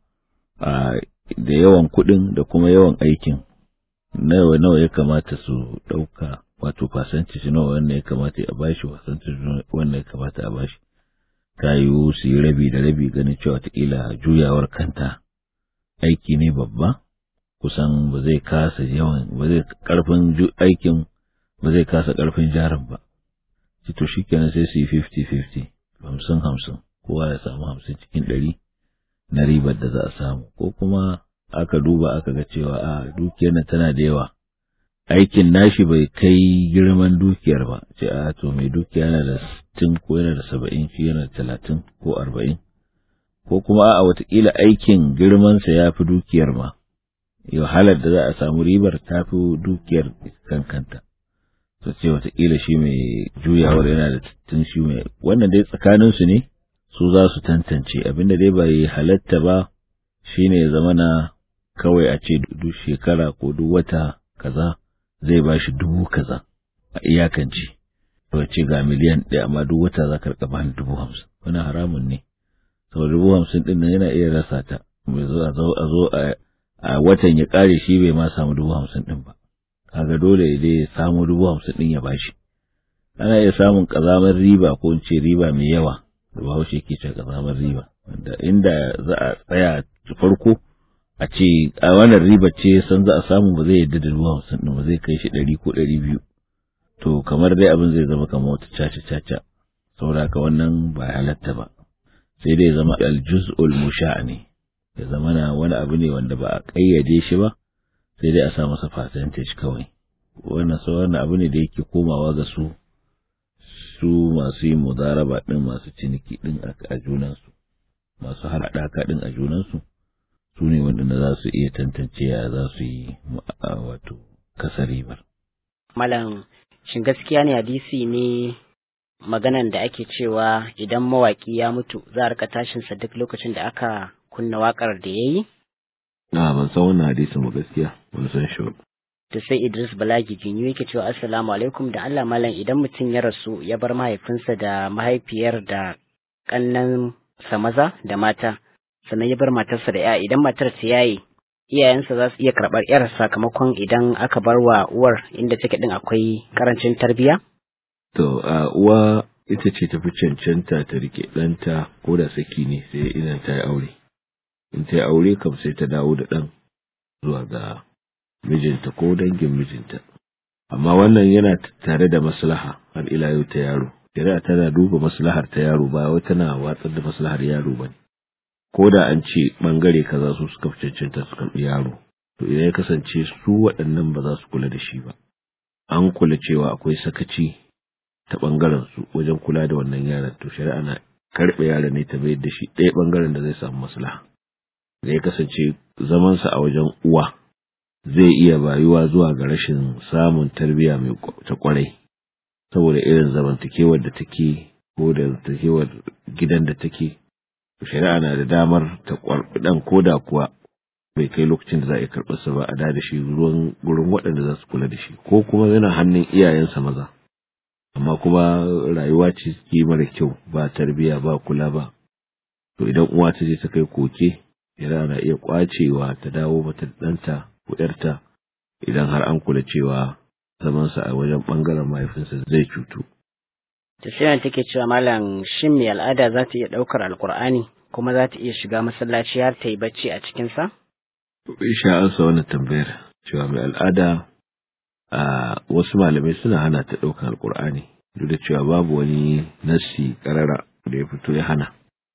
da yawan kuɗin da kuma yawan aikin nawa nawa ya kamata su ɗauka wato fasanci nawa wannan ya kamata a bashi fasanci wannan ya kamata a bashi ta yiwu su yi rabi da rabi ganin cewa watakila juyawar kanta aiki ne babba kusan ba zai kasa yawan ba zai karfin aikin ba zai kasa karfin jarin ba to shi kenan sai su yi 50-50 hamsin hamsin kowa ya samu hamsin cikin ɗari na ribar da za a samu ko kuma aka duba aka ga cewa a dukiyar nan tana da yawa aikin nashi bai kai girman dukiyar ba ce a to mai dukiya yana da sittin ko yana da saba'in shi yana da talatin ko arba'in ko kuma a watakila aikin girmansa ya fi dukiyar ma yau halar da za a samu ribar ta fi dukiyar kankanta to ce watakila shi mai juyawar yana da sittin shi mai wannan dai tsakaninsu ne su za su tantance abinda dai bai halatta ba shine ya zama na kawai a ce duk shekara ko duk wata kaza zai ba shi dubu kaza a iyakance to ce ga miliyan ɗaya amma duk wata za ka rika bani dubu hamsin wani haramun ne saboda dubu hamsin ɗin nan yana iya rasa ta mai zo a zo a zo a watan ya ƙare shi bai ma samu dubu hamsin ɗin ba kaga dole ya dai ya samu dubu hamsin ɗin ya bashi ana iya samun ƙazamar riba ko in ce riba mai yawa da bahaushe ke ce ƙazamar riba wanda inda za a tsaya farko a ce a wannan riba ce san za a samu ba zai yadda da dubu hamsin ɗin ba zai kai shi ɗari ko ɗari biyu to kamar dai abin zai zama kamar wata caca caca saboda haka wannan ba halatta ba sai dai zama aljuz'ul musha ne ya zama na wani abu ne wanda ba a ƙayyade shi ba sai dai a sa masa percentage kawai wannan sau wannan abu ne da yake komawa ga su su masu yin mudaraba ɗin masu ciniki ɗin a junansu masu haɗaka ɗin a junansu su ne waɗanda za su iya tantance ya za su yi wato kasa ribar. Malam, shin gaskiya ne hadisi ne maganan da ake cewa idan mawaƙi ya mutu za a rika tashinsa duk lokacin da aka kunna waƙar da ya yi? Na ban san wannan hadisin ba gaskiya, ban san shi To sai Idris Balagi Jinyu yake cewa Assalamu alaikum da Allah malam idan mutum ya rasu ya bar mahaifinsa da mahaifiyar da ƙannan sa maza da mata. sannan ya bar matarsa da ya idan matar ta yaye iyayensa za su iya karɓar yar sakamakon idan aka bar wa uwar inda take din akwai karancin tarbiya? To a uwa ita ce tafi cancanta ta rike ɗanta ko da saki ne sai idan ta yi aure. In ta yi aure kam sai ta dawo da ɗan zuwa ga mijinta ko dangin mijinta. Amma wannan yana tare da maslaha har ila yau ta yaro. Shari'a tana duba maslahar ta yaro ba wai tana watsar da maslahar yaro ba ne. ko da an ce ɓangare kaza su suka fi cancanta su karɓi yaro to idan ya kasance su waɗannan ba za su kula da shi ba an kula cewa akwai sakaci ta ɓangaren su wajen kula da wannan yaron to shari'a na karɓe yaron ne ta bayar da shi ɗaya ɓangaren da zai samu maslaha da ya kasance zamansa a wajen uwa zai iya bayuwa zuwa ga rashin samun tarbiyya mai ta kwarai saboda irin zamantakewar da take ko da zamantakewar gidan da take shari'a na da damar ta kwarbi dan koda kuwa bai kai lokacin da za a yi karɓar sa ba a da shi ruwan gurin waɗanda za su kula da shi ko kuma yana hannun iyayensa maza amma kuma rayuwa ce suke mara kyau ba tarbiya ba kula ba to idan uwa ta je ta kai koke shari'a na iya kwacewa ta dawo mata ɗanta ko ƴarta idan har an kula cewa zamansa a wajen ɓangaren mahaifinsa zai cutu Tafiyar take cewa malam shin mai al'ada za ta iya ɗaukar alkur'ani kuma za ta iya shiga masallaci har ta yi bacci a cikinsa? Isha ansa wannan tambayar cewa mai al'ada a wasu malamai suna hana ta ɗaukan alkur'ani duk da cewa babu wani nassi karara da ya fito ya hana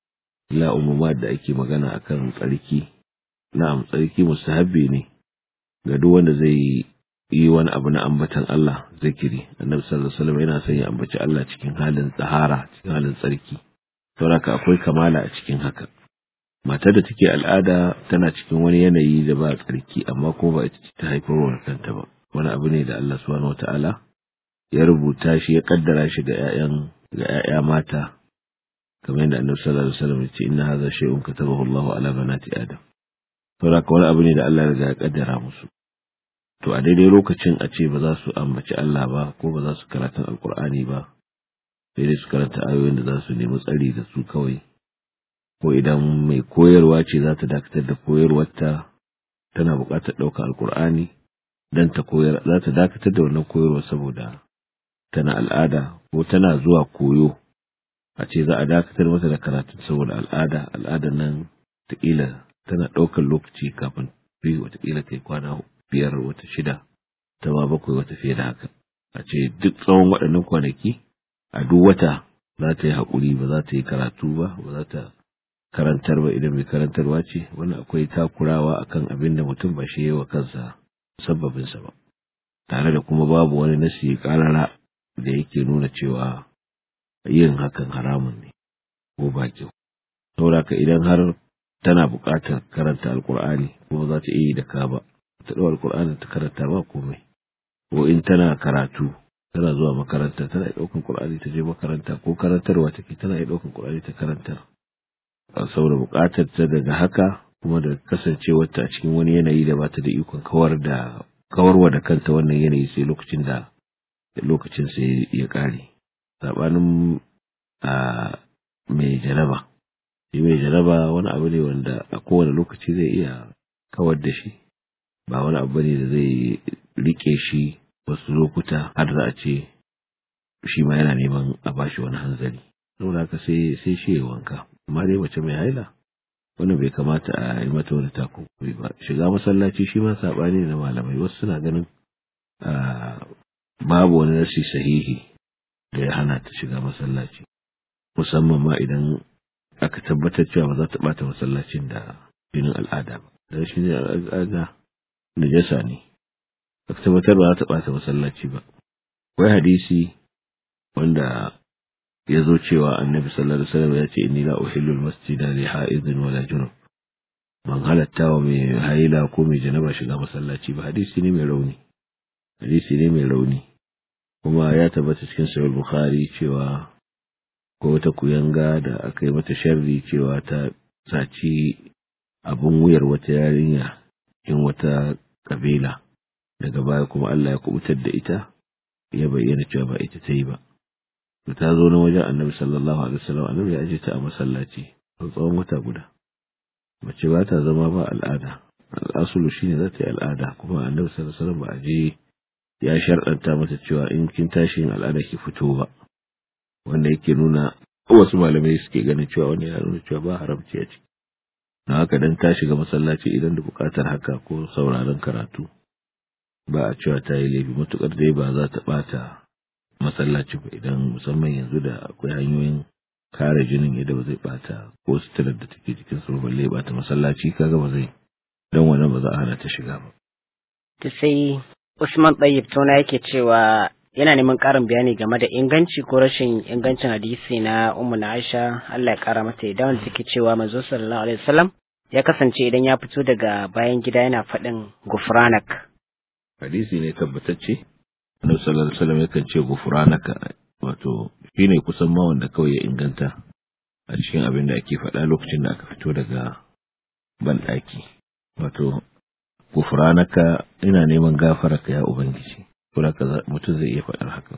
la umuma da ake magana akan tsarki na'am tsarki mustahabbi ne ga duk wanda zai yi wani abu na ambatan Allah zikiri annabi sallallahu alaihi wasallam yana son ya ambaci Allah cikin halin tsahara cikin halin tsarki saboda akwai kamala a cikin haka matar da take al'ada tana cikin wani yanayi da ba tsarki amma kuma ba ita ce ta haifarwa kanta ba wani abu ne da Allah subhanahu wataala ya rubuta shi ya kaddara shi ga ƴaƴan ga ƴaƴa mata kamar yadda annabi sallallahu alaihi wasallam ya ce inna hadha shay'un katabahu Allah ala banati adam saboda wani abu ne da Allah ya riga ya kaddara musu to a daidai lokacin a ce ba za su ambaci Allah ba ko ba za su karatun alkur'ani ba sai dai su karanta ayoyin da za su nemi tsari da su kawai ko idan mai koyarwa ce za ta dakatar da koyarwarta tana buƙatar ɗaukar alkur'ani don ta koyar za ta dakatar da wannan koyarwa saboda tana al'ada ko tana zuwa koyo a ce za a dakatar mata da karatun saboda al'ada al'adar nan taƙila tana ɗaukar lokaci kafin fi watakila kai kwana biyar wata shida ta ma bakwai wata fiye da haka a ce duk tsawon waɗannan kwanaki a duk wata za ta yi haƙuri ba za ta yi karatu ba ba za ta karantar ba idan mai karantarwa ce wani akwai takurawa akan abin da mutum ba shi yi wa kansa musabbabinsa ba tare da kuma babu wani nasi ƙarara da yake nuna cewa yin hakan haramun ne ko ba kyau saboda ka idan har tana buƙatar karanta alkur'ani ko za ta iya da ka ba ta ɗau alkur'ani ta karanta ba komai ko in tana karatu tana zuwa makaranta tana iya ɗaukan qur'ani ta je makaranta ko karantarwa take tana iya ɗaukan qur'ani ta karantar saboda buƙatar ta daga haka kuma da kasancewarta a cikin wani yanayi da bata da ikon kawar da kawarwa da kanta wannan yanayi sai lokacin da lokacin sai ya ƙare sabanin a mai jaraba shi mai jaraba wani abu ne wanda a kowane lokaci zai iya kawar da shi ba wani abu ne da zai rike shi wasu lokuta har za a ce shi ma yana neman a bashi wani hanzari saboda haka sai sai shi ya wanka amma dai mace mai haila wannan bai kamata a yi mata wani takunkuri ba shiga masallaci shi ma sabani na malamai wasu suna ganin babu wani nasi sahihi da ya hana ta shiga masallaci musamman ma idan aka tabbatar cewa ba za ta bata masallacin da jinin al'ada ba dan shi ne al'ada najasa ne aka tabbatar ba za ta bata masallaci ba akwai hadisi wanda ya zo cewa annabi sallallahu alaihi wasallam ya ce inni la uhillu al-masjida li ha'idin wala junub ban halatta wa mai haila ko mai janaba shiga masallaci ba hadisi ne mai rauni hadisi ne mai rauni kuma ya tabbata cikin sahih bukhari cewa ko wata kuyanga da aka yi mata sharri cewa ta saci abin wuyar wata yarinya in wata kabila daga baya kuma Allah ya kubutar da ita ya bayyana cewa ba ita ta yi ba to ta zo na wajen annabi sallallahu alaihi wasallam annabi ya aje ta a masallaci tsawon wata guda mace ba ta zama ba al'ada al'asulu shine za ta yi al'ada kuma annabi sallallahu alaihi wasallam ba a je ya sharɗanta mata cewa in kin tashi yin al'ada ki fito ba wanda yake nuna wasu malamai suke ganin cewa wani ya nuna cewa ba haramci a ciki na haka dan ta shiga masallaci idan da buƙatar haka ko sauraron karatu ba a cewa ta yi laifi matuƙar dai ba za ta ɓata masallaci ba idan musamman yanzu da akwai hanyoyin kare jinin yadda ba zai ɓata ko suturar da take jikin su balle ya ɓata masallaci kaga ba zai dan wannan ba za a hana ta shiga ba. Ta sai Usman Tayyib Tona yake cewa yana neman ƙarin bayani game da inganci ko rashin ingancin hadisi na Ummu na Aisha Allah ya ƙara mata idan wanda take cewa manzo sallallahu alaihi wasallam ya kasance idan ya fito daga bayan gida yana faɗin gufranak. Hadisi ne tabbatacce Annabi sallallahu alaihi wasallam yakan ce gufranaka wato shine kusan ma wanda kawai ya inganta a cikin abin da ake faɗa lokacin da aka fito daga banɗaki wato gufranaka ina neman gafararka ya ubangiji kula ka mutum zai iya faɗar haka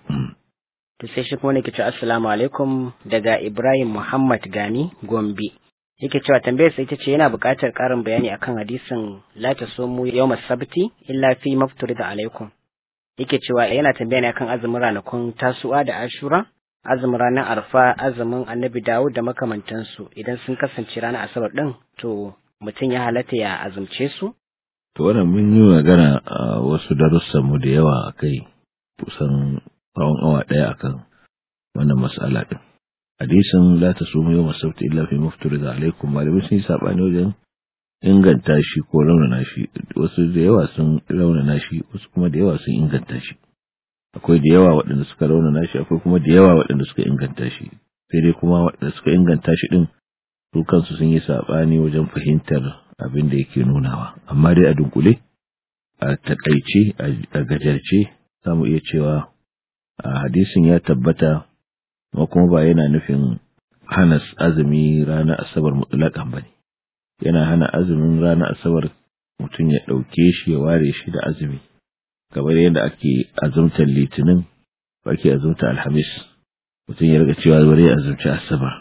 to sai shi kuma ne ce assalamu alaikum daga Ibrahim Muhammad Gani Gombe yake cewa tambayar sai ita ce yana buƙatar ƙarin bayani akan hadisin la tasumu yawmas sabti illa fi mafturida alaikum yake cewa yana tambaya ne akan azumin ranakun tasu'a da ashura azumin ranar arfa azumin annabi dawud da makamantansu idan sun kasance ranar asabar din to mutum ya halatta ya azumce su to wannan mun yi magana a wasu darussan mu da yawa akai kusan tsawon awa ɗaya akan wannan mas'ala din hadisin la tasumu yawm as-sabt illa fi muftarida alaikum malamai sun yi sabani wajen inganta shi ko raunana shi wasu da yawa sun raunana shi wasu kuma da yawa sun inganta shi akwai da yawa waɗanda suka raunana shi akwai kuma da yawa waɗanda suka inganta shi sai dai kuma waɗanda suka inganta shi din su kansu sun yi sabani wajen fahimtar abin da yake nunawa amma dai a dunkule a takaice a gajarce za mu iya cewa a hadisin ya tabbata ma kuma ba yana nufin hana azumi ranar asabar mutlaƙan ba ne yana hana azumin ranar asabar mutum ya ɗauke shi ya ware shi da azumi kamar yadda ake azumtar litinin ba ake azumta alhamis mutum ya riga cewa bari ya azumci asabar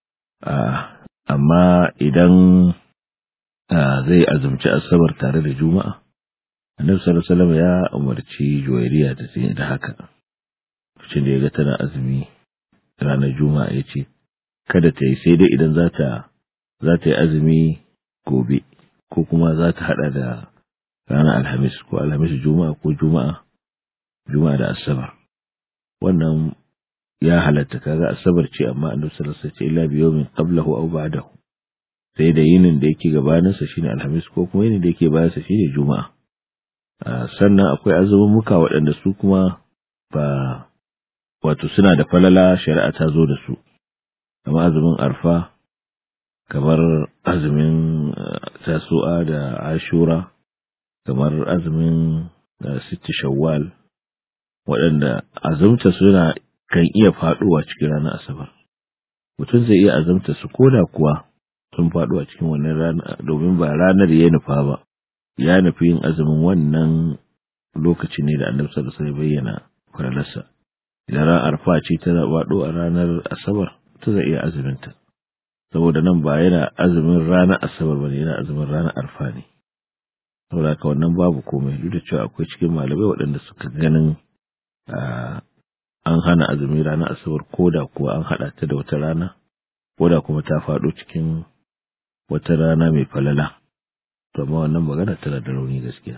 amma idan zai azumci asabar tare da juma'a annabi sallallahu alaihi wasallam ya umarci juwairiya da da haka lokacin da ya ga tana azumi ranar juma'a ya ce kada ta yi sai dai idan za ta za ta yi azumi gobe ko kuma za ta hada da ranar alhamis ko alhamis juma'a ko juma'a juma'a da asabar wannan ya halatta kaga asabar ce amma annabi sallallahu alaihi wasallam ce illa bi yawmin qablahu aw ba'dahu sai da yinin da yake gabaninsa shine alhamis ko kuma yinin da yake bayansa shine juma'a sannan akwai azumin muka waɗanda su kuma ba wato suna da falala shari'a ta zo da su kamar azumin arfa kamar azumin tasu'a da ashura kamar azumin sitti shawwal waɗanda azumta suna kan iya faɗowa cikin ranar asabar mutum zai iya azumta su koda kuwa sun faɗo a cikin wannan rana domin ba ranar ya nufa ba ya nufi yin azumin wannan lokaci ne da annabi sallallahu alaihi bayyana faralarsa idan ran arfa ce ta faɗo a ranar asabar ta zai iya azumin ta saboda nan ba yana azumin ranar asabar ba yana azumin ranar arfa ne saboda haka wannan babu komai duk da cewa akwai cikin malamai waɗanda suka ganin an hana azumin ranar asabar ko da kuwa an haɗa ta da wata rana ko da kuma ta faɗo cikin wata rana mai falala to amma wannan magana tana da rauni gaskiya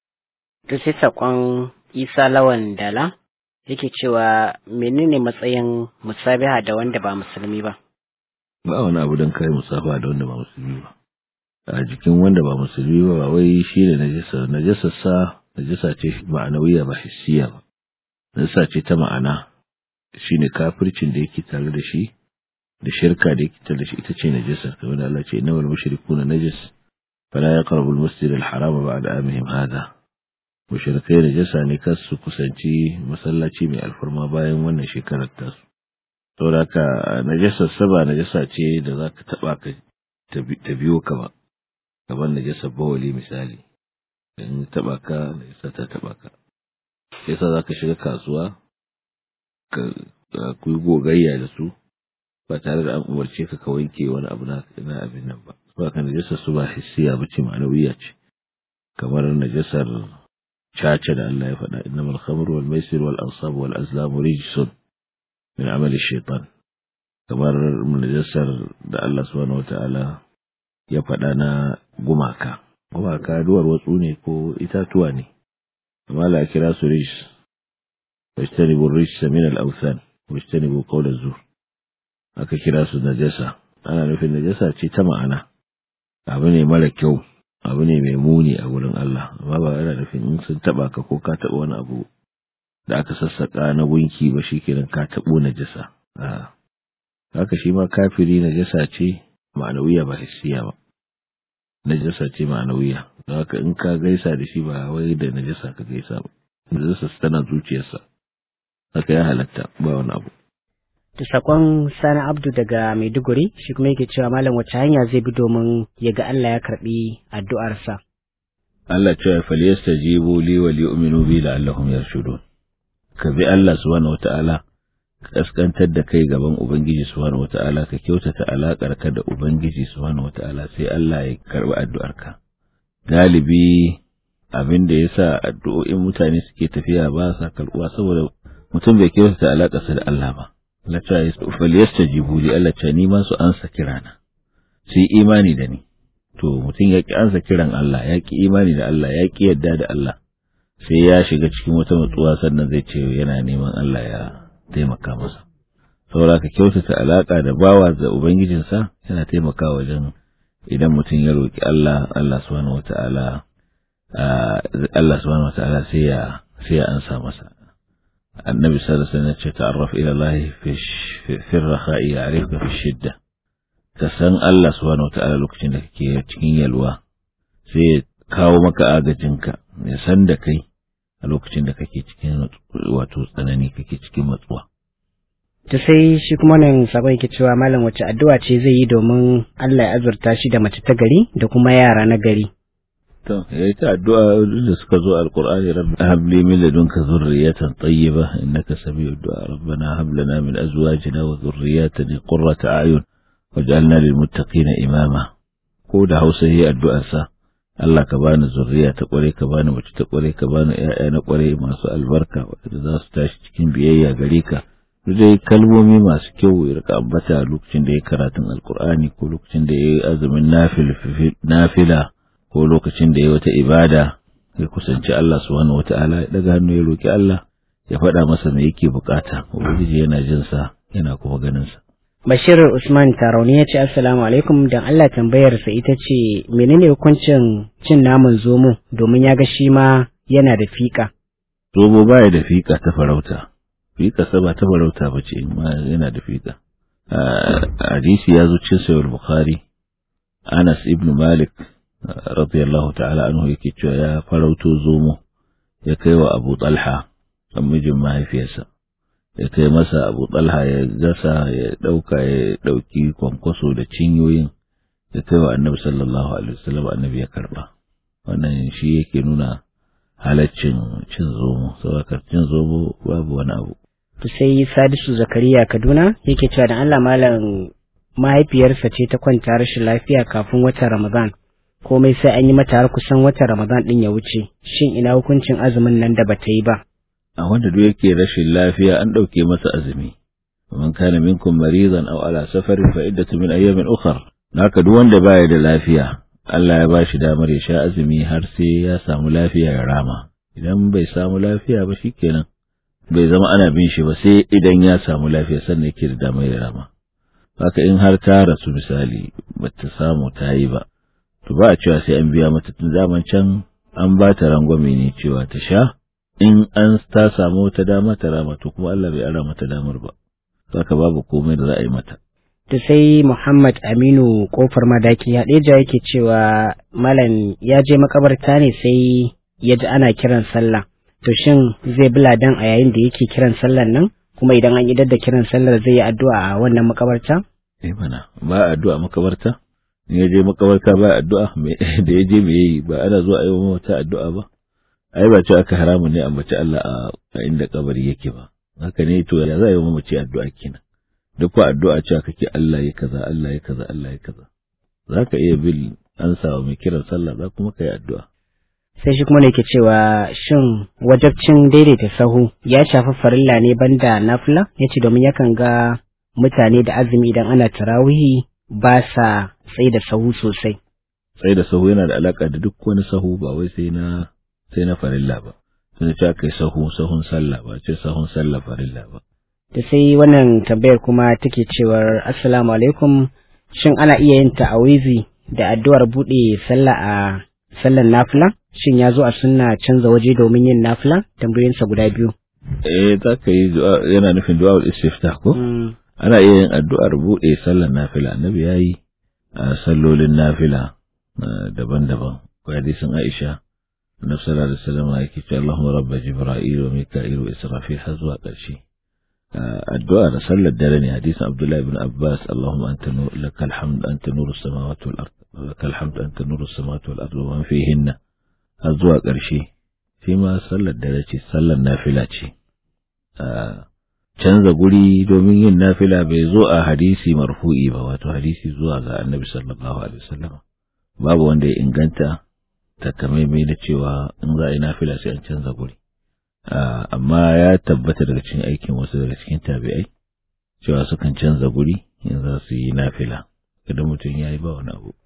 to sai sakon isa lawan dala yake cewa menene matsayin musabiha da wanda ba musulmi ba ba wani abu don kai musafa da wanda ba musulmi ba a jikin wanda ba musulmi ba ba wai shi ne najasa najasa sa najasa ce ma'anawiya ba hissiya ba najasa ce ta ma'ana shine kafircin da yake tare da shi da shirka da yake tare da shi ita ce najasa kamar da Allah ce innamal mushrikuna najas fala yaqrabu al-masjid al-harama ba'da amihim hada mushrikai najasa ne kar su kusanci masallaci mai alfarma bayan wannan shekarar tasu saboda haka najasar saba najasa ce da za ka taɓa ka ta biyo ka ba kamar najasar bawali misali in taɓa ka najasa ta taɓa ka yasa za ka shiga kasuwa ka ku yi gogayya da su ba tare da an umarce ka ka wanke wani abu na abin nan ba ba ka najasar su ba hissiya ba ce ma'anawiya ce kamar najasar caca da Allah ya faɗa innamal khamru wal maisir wal ansab wal azlam rijsun min amali shaitan kamar najasar da Allah subhanahu wata'ala ya faɗa na gumaka gumaka duwar watsu ne ko itatuwa ne amma la kira su rijs wajtanibu rijsa min al-awthan wajtanibu qawl az-zur aka kira su najasa ana nufin najasa ce ta ma'ana abu ne mara kyau abu ne mai muni a wurin Allah amma ba yana nufin in sun taba ka ko ka taba wani abu da aka sassaka na gunki ba shikenan ka tabo najasa a haka shi ma kafiri najasa ce ma'anawiya ba hissiya ba najasa ce ma'anawiya don haka in ka gaisa da shi ba wai da najasa ka gaisa ba najasa tana zuciyarsa haka ya halatta ba wani abu Da sakon Sani Abdu daga Maiduguri shi kuma yake cewa malam wace hanya zai bi domin ya ga Allah ya karbi addu'arsa. Allah cewa falyastajibu li wa li'minu bi la'allahum yarshudun. Ka bi Allah subhanahu wata'ala ka kaskantar da kai gaban Ubangiji subhanahu wata'ala ka kyautata alakar ka da Ubangiji subhanahu wata'ala sai Allah ya karbi addu'arka. Galibi abin da yasa addu'o'in mutane suke tafiya ba sa karbuwa saboda mutum bai kyautata alakarsa da Allah ba. Allah ta yi falyastajibu li Allah ta ni ma su ansa kirana. Su yi imani da ni. to mutum ya ki ansa kiran Allah ya ki imani da Allah ya ki yadda da Allah sai ya shiga cikin wata matsuwa sannan zai ce yana neman Allah ya taimaka masa saboda ka kyautata alaka da bawa da ubangijinsa yana taimakawa wajen idan mutum ya roki Allah Allah subhanahu wataala Allah subhanahu wataala sai ya sai ya ansa masa annabi sallallahu alaihi wasallam ya ce ta'arraf ila Allah fi fi rakha'i ya'rifka fi shidda ka san Allah subhanahu wataala lokacin da kake cikin yalwa sai ya kawo maka agajinka ya san da kai a lokacin da kake cikin wato tsanani kake cikin matsuwa ta sai shi kuma nan sabon yake cewa malam wace addu'a ce zai yi domin Allah ya azurta shi da mace ta gari da kuma yara na gari to yayi ta addu'a da suka zo alqur'ani rabbi hab li min ladunka dhurriyatan tayyiba innaka sami'ud du'a rabbana hab lana min azwajina wa dhurriyyatina qurrata a'yun waj'alna lil muttaqina imama ko da Hausa yayi addu'ar sa Allah ka bani zurriya ta kware ka bani mace ta kware ka bani ƴaƴa na kware masu albarka wanda za su tashi cikin biyayya gare ka dai kalmomi masu kyau ya rika ambata lokacin da ya karatun alkur'ani ko lokacin da ya yi azumin nafila ko lokacin da ya wata ibada ya kusanci Allah subhanahu wata'ala ya daga hannu ya roki Allah ya faɗa masa me yake bukata ubangiji yana jin sa yana kuma ganin sa Bashir Usman Tarauni ya ce Assalamu alaikum dan Allah tambayarsa ita ce menene hukuncin cin naman zomo domin ya ga shi ma yana da fika. Zomo baya da fika ta farauta. Fika sa ba ta farauta ba ce yana da fika. Hadisi ya zo cin sayar Bukhari. Anas ibn Malik radiyallahu ta'ala anhu yake cewa ya farauto zomo ya kai wa Abu Talha dan mijin mahaifiyarsa. ya kai masa abu talha ya gasa ya ɗauka ya ɗauki kwankwaso da cinyoyin ya kai wa annabi sallallahu alaihi wasallam annabi ya karba wannan shi yake nuna halaccin cin zomo saboda cin zomo babu wani abu to sai sadisu zakariya kaduna yake cewa da allah malam mahaifiyarsa ce ta kwanta rashin lafiya kafin watan ramadan komai sai an yi mata har kusan watan ramadan din ya wuce shin ina hukuncin azumin nan da bata yi ba a wanda duk yake rashin lafiya an ɗauke masa azumi man kana minkum maridan aw ala safarin fa iddatu min ayyamin ukhra haka duk wanda baya da lafiya Allah ya bashi damar ya sha azumi har sai ya samu lafiya ya rama idan bai samu lafiya ba shikenan bai zama ana bin shi ba sai idan ya samu lafiya sannan yake da damar ya rama haka in har ta rasu misali bata samu ta yi ba to ba a cewa sai an biya mata tun zaman can an ba ta rangwame ne cewa ta sha in an ta samu wata dama ta rama to kuma Allah bai ara mata damar ba saka babu komai da za a yi mata da sai Muhammad Aminu kofar madaki Hadeja yake cewa malam ya je makabarta ne sai ya ji ana kiran sallah to shin zai bi ladan a yayin da yake kiran sallar nan kuma idan an idar da kiran sallar zai yi addu'a a wannan makabarta eh mana ba addu'a makabarta in ya je makabarta ba addu'a da ya je me yi ba ana zuwa a yi wata addu'a ba ai ba ce aka haramun ne ambaci Allah a inda kabari yake ba haka ne to ya za a yi mamaci addu'a kenan duk wa addu'a cewa kake Allah ya kaza Allah ya kaza Allah ya kaza za ka iya bil an sawa mai kiran sallah za kuma ka yi addu'a sai shi kuma ne ke cewa shin wajabcin daidaita sahu ya shafi farilla ne banda nafila ya ce domin yakan ga mutane da azumi idan ana tarawihi ba sa tsaye da sahu sosai tsaye da sahu yana da alaka da duk wani sahu ba wai sai na sai na farilla ba sun ce aka yi sahu sahun sallah ba ce sahun sallah farilla ba da sai wannan tambayar kuma take cewar assalamu alaikum shin ana iya yin ta'awizi da addu'ar buɗe sallah a sallar nafila shin ya zo a sunna canza waje domin yin nafila tambayoyinsa guda biyu eh za ka yi yana nufin du'a istiftah ko ana iya yin addu'ar buɗe sallar nafila annabi ya yi a sallolin nafila daban-daban ko hadisin Aisha annabi sallallahu alaihi wasallam yake cewa Allahumma rabba jibril wa mika'il wa israfil har zuwa ƙarshe addu'a da sallar dare ne hadisin Abdullah ibn Abbas Allahumma anta nur lakal hamd anta nurus samawati wal ard lakal hamd anta nurus samawati wal ard wa man fihinna har zuwa ƙarshe shi ma sallar dare ce sallar nafila ce canza guri domin yin nafila bai zo a hadisi marfu'i ba wato hadisi zuwa ga annabi sallallahu alaihi wasallam babu wanda ya inganta takamaimai da cewa in za a yi nafila sai an canza guri amma ya tabbata daga cikin aikin wasu daga cikin tabi'ai cewa sukan canza guri in za su yi nafila kada mutum ya yi ba wani abu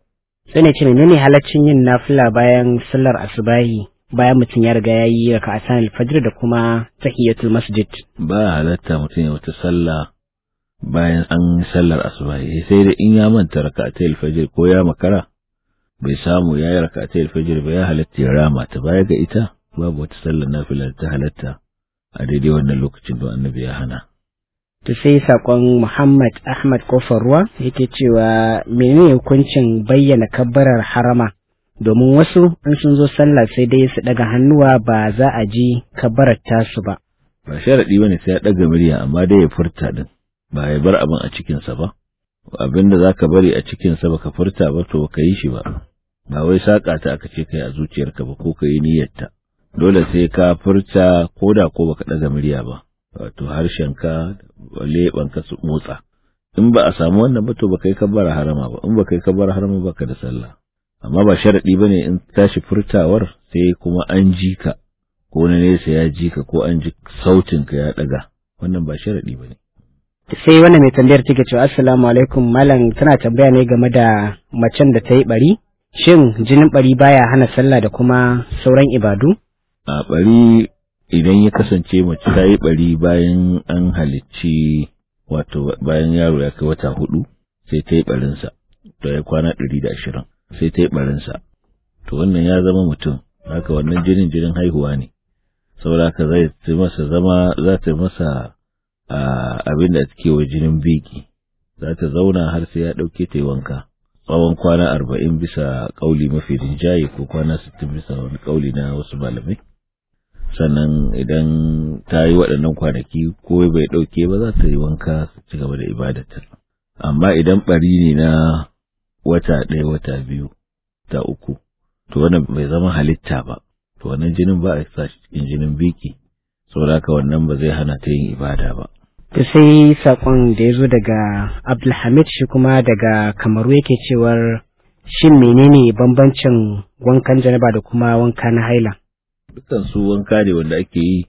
sai ne ce menene halaccin yin nafila bayan sallar asubahi bayan mutum ya riga ya yi raka'atan alfajr da kuma tahiyatul masjid ba halatta mutum ya wata sallah bayan an sallar asubahi sai da in ya manta raka'atul fajr ko ya makara bai samu ya yi raka'atul fajr ba ya halatta ya rama ta baya ga ita babu wata sallar nafila ta halatta a daidai wannan lokacin da annabi ya hana to sai sakon Muhammad Ahmad Kofar Ruwa yake cewa menene hukuncin bayyana kabbarar harama domin wasu in sun zo sallah sai dai su daga hannuwa ba za a ji kabbarar tasu ba ba sharadi bane sai ya daga murya amma dai ya furta din ba ya bar abin a cikin sa ba abin da zaka bari a cikin sa baka furta ba to ka yi shi ba ba wai saka ta aka ce kai a zuciyarka ba ko ka yi niyyarta dole sai ka furta koda ko baka daga murya ba wato harshenka leɓanka su motsa in ba a samu wannan ba to ba kai kabbara harama ba in ba kai kabbara harama ba ka da sallah amma ba sharadi ba ne in tashi furtawar sai kuma an ji ka ko na nesa ya ji ka ko an ji sautin ka ya daga wannan ba sharadi ba ne sai wannan mai tambayar take cewa assalamu alaikum malam tana tambaya ne game da macen da ta yi bari shin jinin bari baya hana sallah da kuma sauran ibadu a bari idan ya kasance mace ta yi bari bayan an halicci wato bayan yaro ya kai wata hudu sai ta yi barinsa to ya kwana ɗari da ashirin sai ta yi barinsa to wannan ya zama mutum haka wannan jinin jinin haihuwa ne saboda haka zai ta masa zama za ta masa abin da take wa jinin biki za ta zauna har sai ya ɗauke ta yi wanka tsawon kwana arba'in bisa ƙauli mafi rinjaye ko kwana sittin bisa wani ƙauli na wasu malamai sannan idan ta yi waɗannan kwanaki ko bai ɗauke ba za ta yi wanka su ci gaba da ibadatar amma idan ɓari ne na wata ɗaya wata biyu ta uku to wannan bai zama halitta ba to wannan jinin ba a sa shi cikin jinin biki saboda haka wannan ba zai hana ta yin ibada ba to sai sakon da ya zo daga Abdulhamid shi kuma daga Kamaru yake cewar shin menene bambancin wankan janaba da kuma wanka na haila dukan su wanka ne wanda ake yi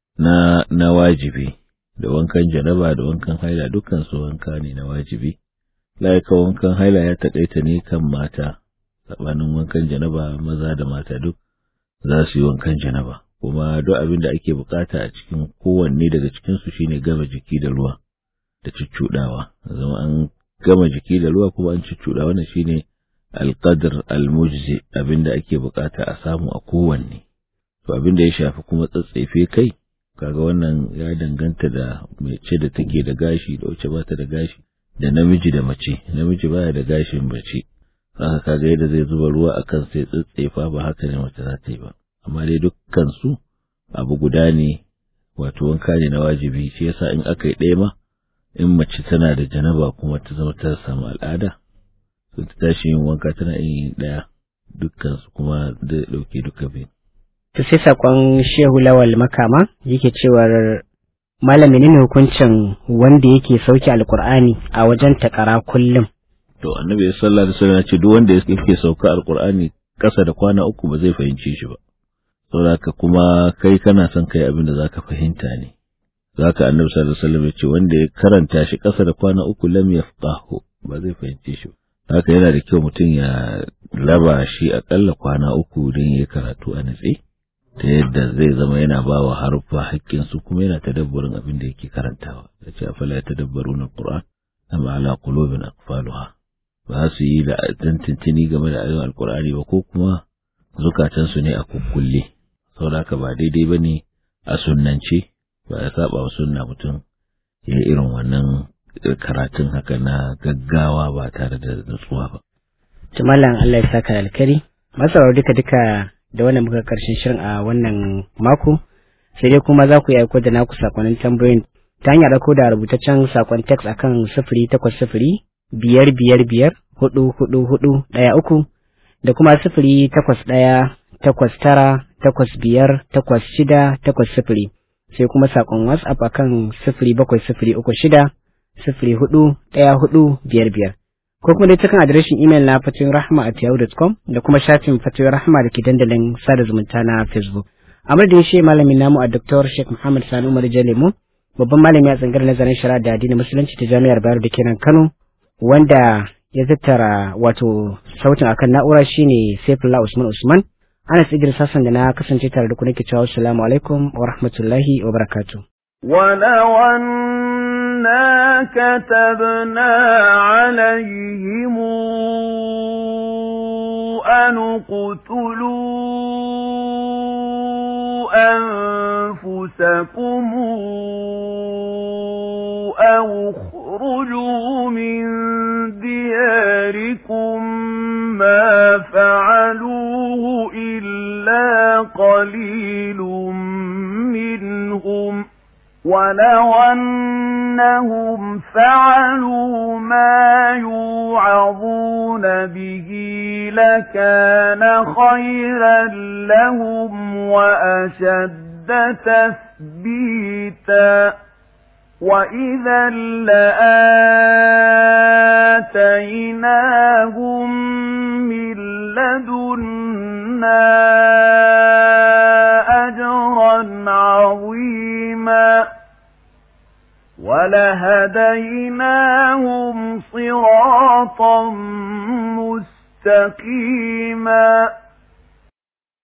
na na wajibi da wankan janaba da wankan haila dukan su wanka ne na wajibi laika wankan haila ya taƙaita ne kan mata sabanin wankan janaba maza da mata duk za su yi wankan janaba kuma duk abin da ake bukata a cikin kowanne daga cikin su shine gama jiki da ruwa da cuccudawa zama an gama jiki da ruwa kuma an cuccuda wannan shine alqadr almujzi abin da ake bukata a samu a kowanne to abin da ya shafi kuma tsatsaife kai kaga wannan ya danganta da mace da take da gashi da wacce bata da gashi da namiji da mace namiji baya da gashin mace haka kaga yadda zai zuba ruwa akan sai tsatsaifa ba haka ne mace za ta yi ba amma dai dukkan su abu guda ne wato wanka ne na wajibi shi yasa in aka yi ɗaya ma in mace tana da janaba kuma ta zama ta samu al'ada to ta tashi yin wanka tana yin ɗaya dukkan su kuma da ɗauke duka biyu to sai sakon shehu lawal makama yake cewar malami ne hukuncin wanda yake sauke alkur'ani a wajen takara kullum to annabi sallallahu alaihi wasallam ya ce duk wanda yake sauka alkur'ani kasa da kwana uku ba zai fahimce shi ba saboda kuma kai kana son kai abin da zaka fahimta ne zaka annabi sallallahu alaihi wasallam ya ce wanda ya karanta shi kasa da kwana uku lam yafqahu ba zai fahimce shi haka yana da kyau mutum ya raba shi akalla kwana uku don ya karatu a natse ta yadda zai zama yana ba wa haruffa haƙƙinsu kuma yana tadabburin abin da yake karantawa ya ce afala ya tadabbaru na ƙur'an am ala qulubin aqfaluha ba su yi da tantantini game da ayoyin alƙur'ani ba ko kuma zukatansu ne a kukkulle saboda haka ba daidai ba ne a sunnance ba ya saba wa sunna mutum ya irin wannan karatun haka na gaggawa ba tare da nutsuwa ba. Tumalan Allah ya saka alkari, masarar duka duka da wannan muka karshen shirin a wannan mako sai dai kuma za ku yi aiko da naku sakonnin tambayoyin ta hanyar aiko da rubutaccen sakon text akan sifiri takwas sifiri biyar biyar biyar hudu hudu hudu ɗaya uku da kuma sifiri takwas ɗaya takwas tara takwas biyar takwas shida takwas sifiri sai kuma sakon whatsapp akan sifiri bakwai sifiri uku shida sifiri hudu ɗaya hudu biyar biyar ko kuma dai cikin adireshin imel na fatoyin rahama at yahoo.com da kuma shafin fatoyin rahama da ke dandalin sada zumunta na facebook a madadin shi malamin namu a dr sheikh muhammad sani umar jalemu babban malami a tsangar nazarin shari'a da addinin musulunci ta jami'ar bayero da kenan kano wanda ya tattara wato sautin akan na'ura shine Saifullah Usman Usman Anas Idris Hassan da na kasance tare da ku nake cewa assalamu alaikum wa rahmatullahi wa barakatuh ولو أنا كتبنا عليهم أن اقتلوا أنفسكم أو اخرجوا من دياركم ما فعلوه إلا قليل منهم ولو أنهم فعلوا ما يوعظون به لكان خيرا لهم وأشد تثبيتا وإذا لآتيناهم من لدنا أجرا عظيما ولهديناهم صراطا مستقيما